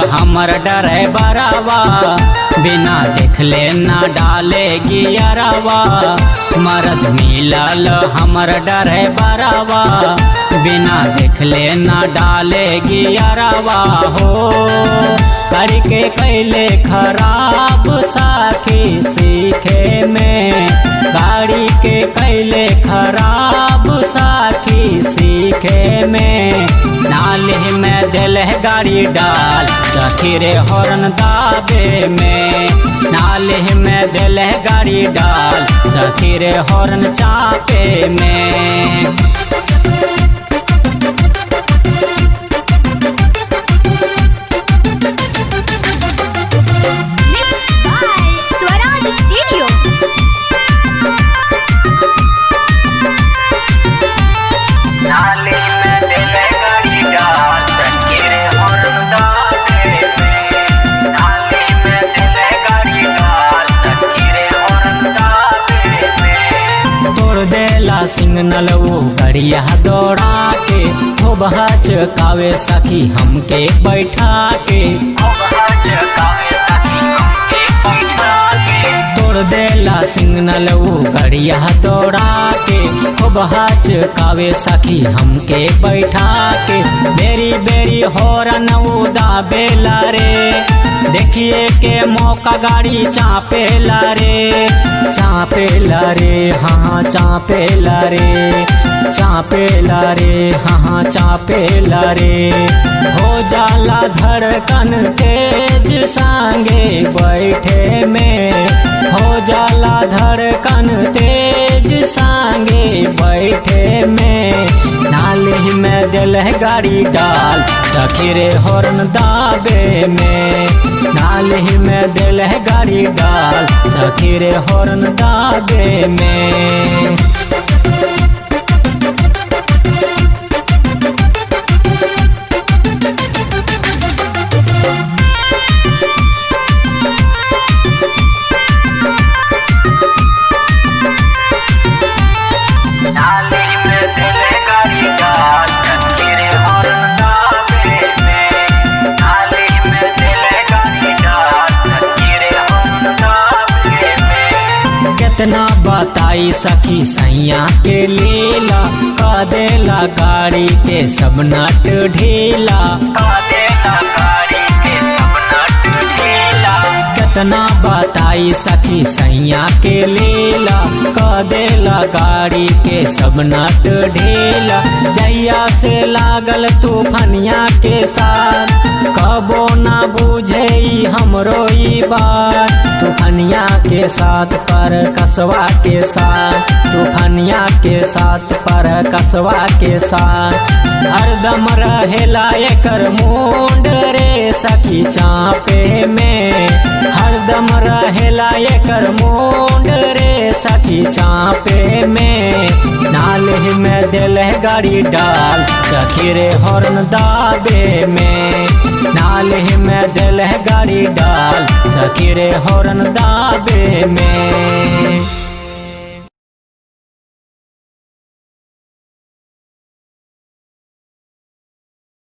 हमर डरे बरावा बिना देखले ना डाले गियरवा मरद मिलल हमर डरे बरावा बिना देखले ना डाले गियरवा हो करके कैले खराब साथी सीखे में गाड़ी के कैले खराब साथी सीखे में नाले में दिल है गाड़ी डाल सखी रे हॉर्न दाबे में नाले में दिल है गाड़ी डाल सखी रे हॉर्न चापे में Mixed by Swaraj Studio. नाले में दिल है गाड़ी डाल सखी रे हॉर्न दाबे में नाले में दिल है गाड़ी डाल सखी रे हॉर्न दाबे में तोड़ देला सिग्नल वो गड़िया दौड़ा के खूब हचकावे सखी हमके बैठा के तोड़ देला सिग्नल वो गड़िया दौड़ा के खूब हचकावे सखी हमके बैठा के बेरी बेरी हॉर्न वो दाबेला रे देखिए के मौका गाड़ी चापेला रे चापेला रे हाँ चापेला रे चापेला रे हाँ चापेला रे हो जाला धड़कन तेज सांगे बैठे में हो जाला धड़कन तेज सांगे बैठे में नाले में दिल है गाड़ी डाल सखी रे हॉर्न दाबे में नाले में दिल है गाड़ी डाल सखी रे हॉर्न दाबे में नाले में दिल है गाड़ी डाल सखी रे हॉर्न दाबे में नाले में दिल है गाड़ी डाल सखी रे हॉर्न दाबे में कितना बताई सखी सैया के लीला का देला गाड़ी के सब नट ढीला का देला गाड़ी के सब नट ढीला कितना बताई सखी सैया के लीला का देला गाड़ी के सब नट ढीला जैया से लागल तूफनिया के साथ कबो ना बुझे ई हमरो ई बात तूफनिया के साथ पर कसवा के साथ तूफनिया के साथ पर कसवा के साथ हरदम रहेला एकर मुंड रे सखी चापे में हरदम रहेला एकर मुंड रे सखी चापे में नाले में दिल है गाड़ी डाल सखी रे हॉर्न दाबे में नाले में दिल है गाड़ी डाल सखी रे हॉर्न दाबे में